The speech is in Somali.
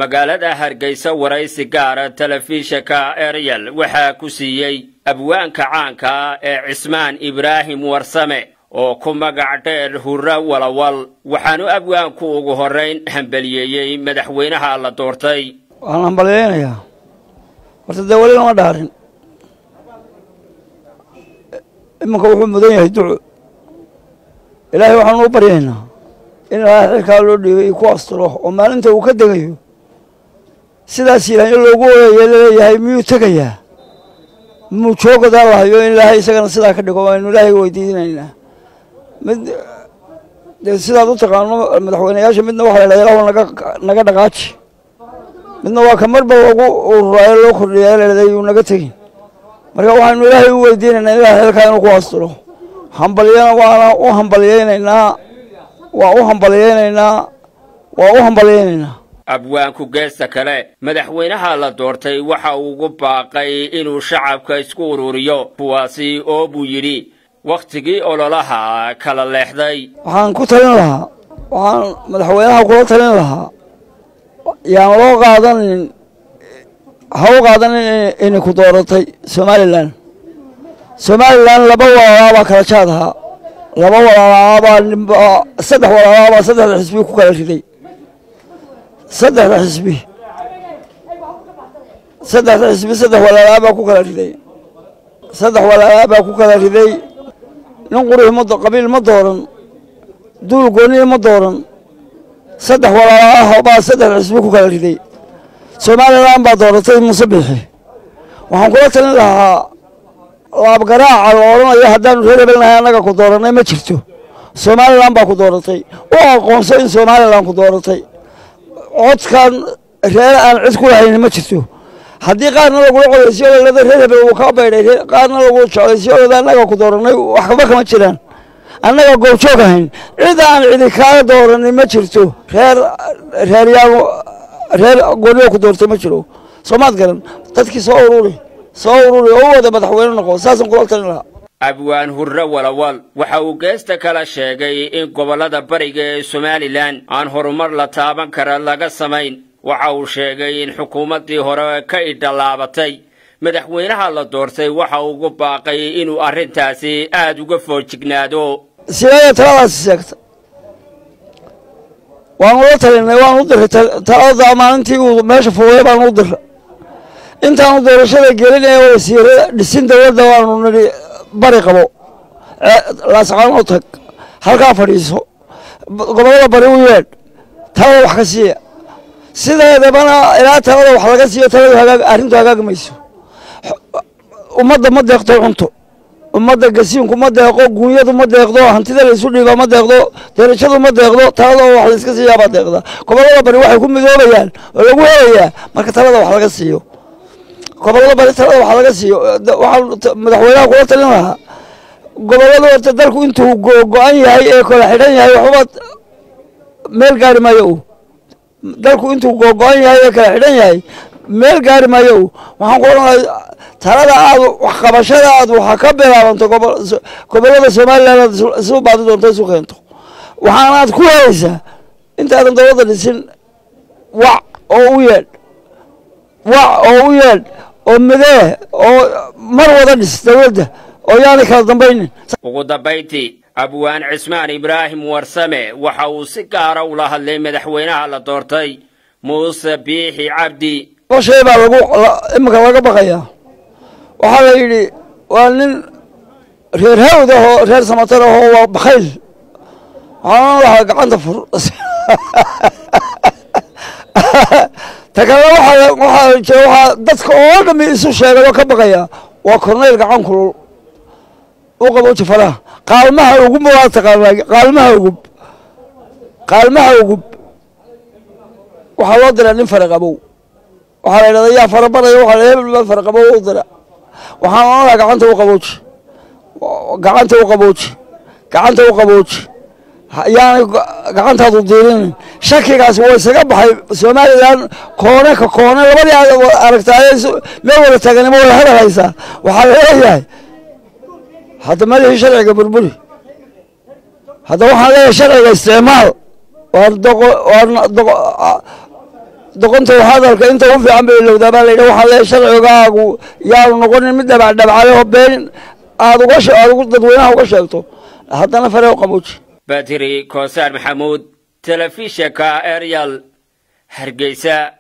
magaalada hargeysa waraysi gaara telefishinka eryal waxaa ku siiyey abwaanka caanka ee cismaan ibraahim warsame oo ku magac dheer hurre walawal waxaanu abwaanku ugu horrayn hambeliyeeyey madaxweynaha la doortay waxaan hambalyaynayaa horta dee weli lama dhaarin iminka wuxuu mudan yahay duco ilaahay waxaanu u baryaynaa in ilaahay xilkaa loo dhiibay ku asturo oo maalinta uu ka degayo sidaas ilaahay loogu oyaye laleeyahay miyuu tegayaa muu joogadaa lahayo in ilaahay isagana sidaa ka dhigo aynu ilaahay weydiinaynaa mid dee sidaad u taqaano madaxweyneyaasha midna waxa la yidhahda ilahu naga naga dhaqaaji midna waa ka marba lagu ururaayo loo kordhiyaa ladhahday yuu naga tegin marka waxaynu ilaahay u weydiinaynaa in ilaahay xilkaa inuu ku asturo hambalyana waana u hambalyaynaynaa waa u hambalyaynaynaa waa u hambalyaynaynaa abwaanku geesta kale madaxweynaha la doortay waxa uu ugu baaqay inuu shacabka isku ururiyo kuwaasi oo buu yidhi wakhtigii ololaha kala leexday waxaan ku talin lahaa waxaan madaxweynaha kula talin lahaa yaan loo qaadanin ha u qaadanin inay ku dooratay somalilan somalilan laba walaalaabaa kala jaad ahaa laba walaalaabaa nimba saddex walaalaabaa saddexda xisbi ku kala riday saddexda xisbi saddexda xisbi saddex walaalaabaa ku kala riday saddex walaalaabaa ku kala riday nin qurux ma qabiil ma dooran duul gooniya ma dooran saddex walaalaah baa saddexda xisbi ku kala riday somalilan baa dooratay muuse biixi waxaan kula talin lahaa laabgaraaca la odhanayo haddaanu reer hebelnahay annaga ku doorannay ma jirto somalilan baa ku dooratay u aqoonso in somalilan ku dooratay codkan reere aan cid ku lahayni ma jirto haddii qaarna lagula codaysiyoolada reer hebel uu kaa baydhay qaarna lagu jeclaysiyoolada annaga ku doorannay waxba kama jiraan annaga goobjoog ahayn cid aan cidi kaaga dooranin ma jirto reer reeryaal reer gooniyo ku doortay ma jiro soomaad garan dadkii soo ururi soo ururi oo u wada madaxweyne noqo saasaan kula talin lahaa abwaan hurre walawal waxa uu geesta kala sheegay in gobollada bariga ee somalilan aan horumar la taaban kara laga samayn waxa uu sheegay in xukuumaddii hore ka idhalaabatay madaxweynaha la doortay waxa uu ugu baaqay inuu arrintaasi aad uga foojignaado sideeda taladaasi sheegta waanu la talinay waanu u diray talada maalintii uu meesha fuulay baanu u diray intaanu doorashada gelinaya wasiirada dhisin dowladda waanu nidhi bari qabo laascaanoo tag halkaa fadhiiso gobollada bari u yeedh talada wax ka siiya sideedabana ilaa talada wax laga siiyo taladu hagaag arrintu hagaagi mayso ummadda ma deeqto cunto ummadda gasiinku ma deeqo guunyadu ma deeqdo hantida laysu dhiiba ma deeqdo derajadu ma deeqdo talada oo wax layska siiyaabaa deeqda gobollada bari waxay ku midoobayaan oo lagu helayaa marka talada wax laga siiyo gobollada bari talada wax laga siiyo waxaan madaxweynaha kula talin lahaa gobollada horta dalku intuu go-an yahay ee kala xidhan yahay waxba meel gaari maayo u dalku intuu go-an yahay ee kala xidhan yahay meel gaari maayo u waxaan ku odhan lahaa talada aad waxqabashada aad waxa ka bilaabanto gobollada somalilan aad isu baadi doonto isu keento waxaanaad ku helaysaa intaadan dowladda dhisin wac oo u yeedh wac oo u yeedh oo midee oo mar wada dhis dowladda oo yaanay kala dambaynin ugu dambayntii abwaan cismaan ibraahim warsame waxa uu si gaara ula hadlay madaxweynaha la doortay muuse biixi cabdi laba shay baa lagu iminka laga baqayaa waxaa la yidhi waa nin reer hawd ahoo reer samatar ahoo waa bakayl waxaan lahaa gacanta fur ta kale waxaa waxaa jira waxaa dadka oo dhami isu sheegay oo ka baqaya waa korneyl gacan kulul u qabo jafalaha qaalmaha ugub waa taqaanaa qaalmaha ugub qaalmaha ugub waxaa loo diraa nin fara qabow waxaa la yidhahda yaa fara baraya waxaa la hebel baa fara qabow u dira waxaan onadaa gacanta u qabooji gacanta u qabooji gacanta u qabooji yaanay gacantaadu diirinin shakigaasi waa isaga baxay somalilan koone ka koone labadii aad aragtaaye meel wada taaganimo wada hadalhaysaa waxaa laleeyahay hadda madaxii sharciga burburi hadda waxaan leeyahay sharciga isticmaal doqonta hadalka inta u fiican bay ilowdaa baa layidhi waxaa lee sharcigaagu yaanu noqonin mid dhabacdhabcale oo been aad uga aad dadweynaha uga sheegto haddana fare u qabuuji batiri koosaar maxamuud telefishinka eryal hargeysa